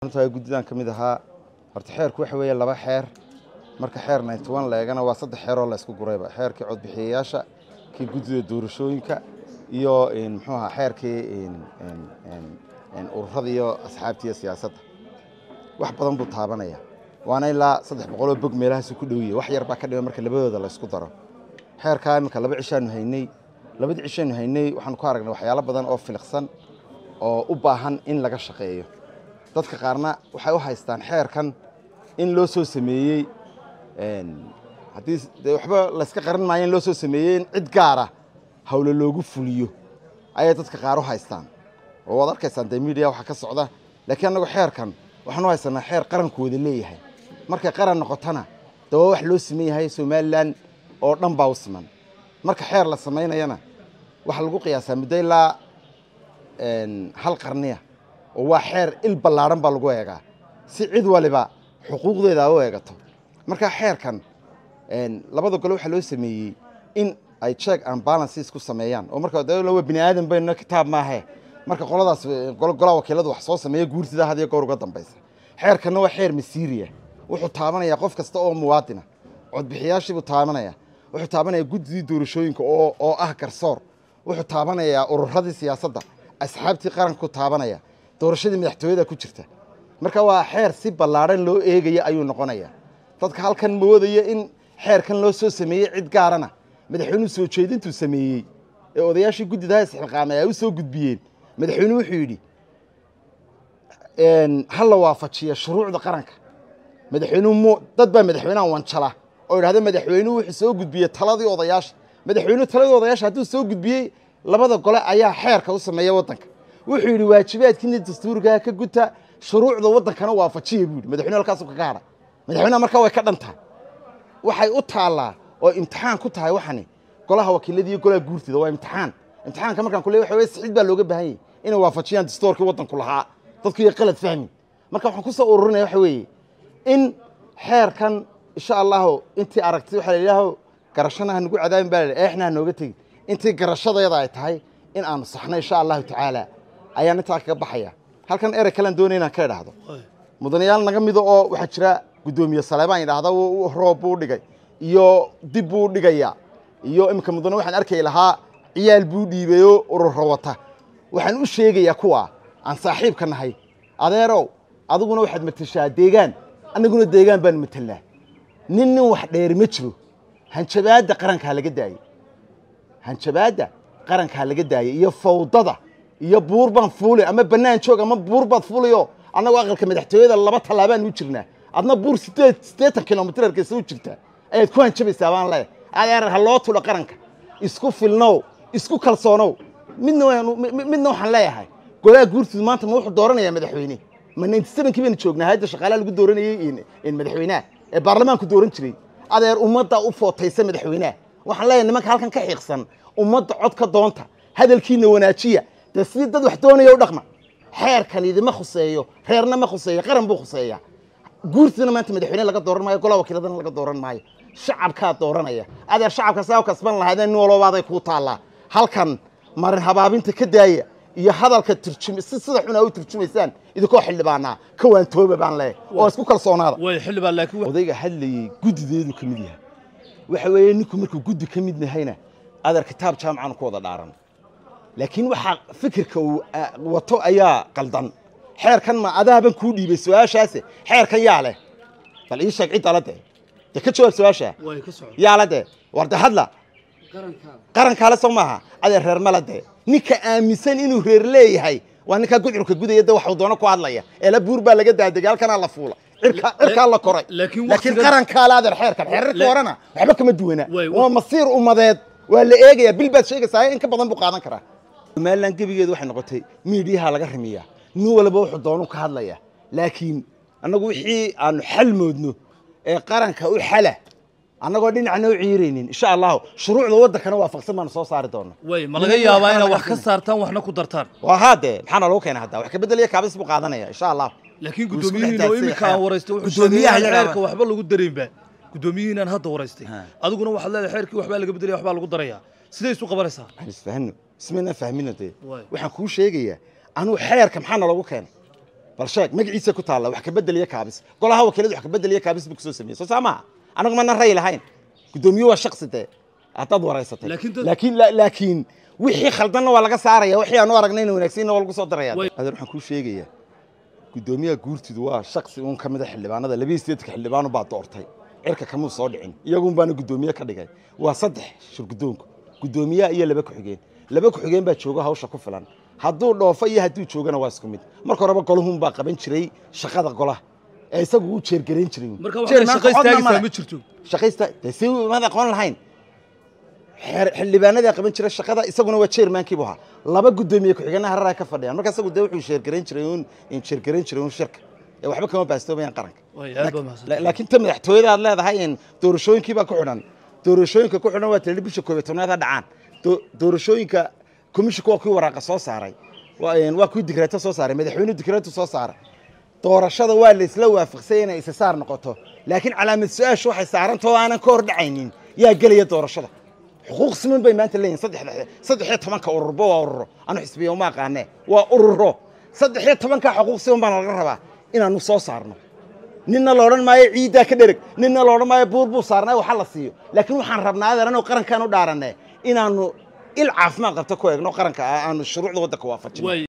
runtaa guddidan ka mid ahaa horta xeerku waxa weeye laba xeer marka xeer ninety one la eegana waa saddex xeeroo la isku gurayba xeerkii codbixiyayaasha kii guddida doorashooyinka iyo muxuu ahaa xeerkii ururada iyo asxaabta iyo siyaasadda wax badan buu taabanaya waana ilaa saddex boqoloo bog meelahaasu ku dhowiyey wax yar baa ka dhima marka labadooda la isku daro xeerkaa iminka laba cishaanu haynay labadii cishaanu haynay waxaanu ku aragnay waxyaalo badan oo filiqsan oo u baahan in laga shaqeeyo dadka qaarna waxay u haystaan xeerkan in loo soo sameeyey haddii dee waxba layska qaran maayo in loo soo sameeyey in cid gaara hawle loogu fuliyo ayay dadka qaar u haystaan oo waad arkaysaan dee miidiya waxaa ka socda laakiin annagu xeerkan waxaan u haysanaa xeer qarankooda leeyahay markay qaran noqotona dee waa wax loo siman yahay somalilan oo dhan baa u siman marka xeer la samaynayana waxaa lagu qiyaasaa muddo ilaa hal qarniya oo waa xeer il ballaadhan baa lagu eegaa si cid waliba xuquuqdeeda u eegato marka xeerkan labada gole waxaa loo sameeyey in ay check and balances ku sameeyaan oo marka waa bini aadan bayno kitaab maahe marka qoladaas golaa wakiiladu wax soo sameeya guurtida had iyo goor uga dambaysa xeerkanna waa xeer masiiriya wuxuu taabanayaa qof kasta oo muwaadina codbixiyaashiibuu taabanaya wuxuu taabanayaa guddidii doorashooyinka oo ah garsoor wuxuu taabanayaa ururadii siyaasadda asxaabtii qaranku taabanaya doorashadii madaxtooyada ku jirta marka waa xeer si ballaadhan loo eegaya ayuu noqonayaa dadka halkan moodaya in xeerkan loo soo sameeyey cid gaarana madaxweynuhu soo jeedintuu sameeyey ee odayaashii guddidaha isxilqaamay ay u soo gudbiyeen madaxweynuhu wuxuu yidhi ha la waafajiya shuruucda qaranka madaxweynuhu mu dad baa madaxweynaha wanjala oo idhahda madaxweynuhu wuxuu soo gudbiyey taladii odayaasha madaxweynuhu taladii odayaasha hadduu soo gudbiyey labada gole ayaa xeerka u sameeya waddanka wuxuu yidhi waajibaadkiina dastuurkaa ka guta shuruucda waddankana waafajiya buu yidhi madaxweynuhu halkaasu kaga hadha madaxweynaha markaa way ka dhan tahay waxay u taallaa oo imtixaan ku tahay waxani golaha wakiilada iyo golaha guurtida waa imtixaan imtixaanka markaan ku leey waxa weye sixid baa looga baahan yahay inay waafajiyaan dastuurkii waddanku lahaa dadku iyo qalad fahmi marka waxaan ku soo ururinaya waxa weeye in xeerkan insha allahu intii aragtay waxaa la yidhaaho garashana ha nagu cadaabin baa la yidhi eexna ha nooga tegin intii garashadeeda ay tahay in aanu saxno insha allahu tacaala ayaan intaa kaga baxaya halkan erey kalean doonaya inaan ka idhaahdo mudanayaal naga mida oo waxaa jira guddoomiye saleebaan yidhaahda roob buu dhigay iyo dib buu dhigayaa iyo iminka mudane waxaan arkay lahaa ciyaal buu dhiibayoo ururo wata waxaan u sheegayaa kuwa aan saaxiibka nahay adeerow adiguna waxaad matashaa deegaan annaguna deegaan baanu matelnaa nin nin wax dheeri ma jiro hanjabaadda qarankaa laga daayey hanjabaadda qarankaa laga daayey iyo fawdada iyo buur baan fuulay ama bannaan joog ama buur baad fuulayo annagoo aqalka madaxtooyada laba tallaabaan u jirnaa adna buur sideed siddeetan kilomitir hargeysa u jirtaa ayaad ku hanjabaysaa baan leeyahay adeer ha loo tulo qaranka isku filnow isku kalsoonow midna midna waxaan leeyahay golaha guurtidu maanta ma wuxuu dooranayaa madaxweyne ma ninety sevenkii baynu joognaa hayadda shaqaalaha lagu dooranayey madaxweynaha ee baarlamaanku dooran jiray adeer ummadda u footaysa madaxweynaha waxaan leeyahay nimanka halkan ka xiiqsan ummadda cod ka doonta hadalkiina wanaajiya dee sidii dad wax doonaya u dhaqma xeerkan idima khuseeyo reerna ma khuseeyo qaran buu khuseeyaa guurtidana maanta madaxweyne laga dooran maayo golaha wakiiladana laga dooran maayo shacabkaa dooranaya adeer shacabka saa u kasban lahaydeen nin walbabaaday kuu taallaa halkan marin habaabinta ka daaya iyo hadalka turjum si sida xun aa u turjumaysaan idinkoo xildhibaanaa ka waantooba baan leeyahay oo isku kalsoonaada way xildhibaan laakiin odayga hadlayey guddideedu ka mid yahay waxa weeye ninku markuu guddi ka mid yahayna adeer kitaab jaamacan ku wada dhaaran laakiin waxaa fikirka uu wato ayaa qaldan xeerkan ma adaaban kuu dhiibay su-aashaase xeerkan yaa leh bal ii sheeg cidda la dee dee ka jawaab su-aasha way ka socon yaa la dee war de hadla qarankaale soo maaha adee reer mala dee ninka aaminsan inuu reer leeyahay waa ninkaa gudcurka gudaya de waxuu doono ku hadlaya eela buur baa laga daadegay halkanaa la fuula cirka cirkaa la koray laakiin laakiin waqtigan- qarankaale adeer xeerkan xeerarka Le- horena waxba kama duwana Way- waa masiir ummadeed waa la eegaya bil baad sheegaysaa in ka badan buu qaadan karaa somalilan gebigeedu waxay noqotay miidiyaha laga rimiyaa nin walba wuxuu doonu ka hadlaya laakiin annagu wixii aanu xal moodno ee qaranka u xala annagoo dhinacna u ciiraynin insha allahu shuruucda waddankana waafaqsan baanu soo saari doona way ma laga yaabaa inaad wax ka saartaan waxna ku dartaan waa haadee maxaana lagu keena hadda wax ka beddelaya kaabis buu qaadanaya insha allah laakiin Wuu isku guddoomiyihiin oo dhexdaadsan iminka yahay. aan waraystay wuxuu Guddoomiyaha sheegay in yagaaba. xeerka waxba lagu daraynba guddoomiyihiinaan hadda waraystay Ha. adiguna waxaad leedahay xeerkii waxbaa laga bedelaya waxbaa lagu darayaa siday isu qabanaysaa aan isfahano ismayna fahmino dee Waay. waxaan kuu sheegayaa anuu xeerka maxaana lagu keenay bal sheeg magaciisa ku taalla wax ka bedel iyo kaabis golaha wakiilada wax ka bedel iyo kaabis buu kusoo sameeyey soo saa maaha anagu mana ray lahayn guddoomiye waa shaksi dee haddaad waraysatay Laakiin dad- laakiin la- laakiin wixii khaldanna waa laga saaraya wixii aanu aragnayna wanaagsanna waa lagu soo daraya Way- adeer waxaan kuu sheegayaa guddoomiyaha guurtidu waa shaksi uun ka mid a xildhibaanada labiyi sideedka xildhibaanu baa doortay cirka kamuu soo dhicin iyagun baana guddoomiye ka dhigay waa saddex shirguddoonku guddoomiyaha iyo laba ku-xigeen laba ku-xigeen baa jooga hawsha ku filan hadduu dhoofo iyo hadduu joogana waa isku mid marka horeba golahun baa qaban jiray shaqada golaha ee isagu uu jeergarayn jiray uun. marka waxaa Jeermaanka shaqo codna istaagaysaa male. ma jirto shaqaysta dee si maad aqoon lahayn xeer- xildhibaanadii qaban jira shaqada isaguna waa chairmankii buu ahaa laba guddoomiye ku-xigeenna hararaa ka fadhiyaan marka isagu dee wuxuu sheergarayn jiray uun in sheergarayn jiray uun shirka ee waxba kama baastoomayaan qaranka Way, aad baad mahadsan La- laakiin ta madaxtooyada aad leedahay in doorashooyinkii baa ku xidhan doorashooyinka ku xidhan waa tiri bisha koob iyo tobnaad ha dhacaan Do- doorashooyinka komishinku waa kuwii waraaqa soo saaray waa een, waa kuwii digreeto soo saaray madaxweynuhu digreetu soo saaray doorashada waa la isla waafaqsay inay isa saar noqoto laakiin calaamad su-aashu waxay saaranta oo aanan ka hor dhacaynin yaa gelaya doorashada xuquuq siman bay maanta leeyihin saddexda saddex iyo tobanka ururba waa ururo anu xisbiya uma aqaane waa ururo saddex iyo tobanka xuquuq siman baan laga rabaa inaanu soo saarno ninna la odhan maayo ciiddaa ka dhereg ninna la odhan maayo buur buu saarnaa waxa la siiyo laakiin waxaan rabnaa adeeranoo qarankaan u dhaaranne inaanu il caafimaad qabta ku eegno qaranka aanu shuruucda waddanka waafajino way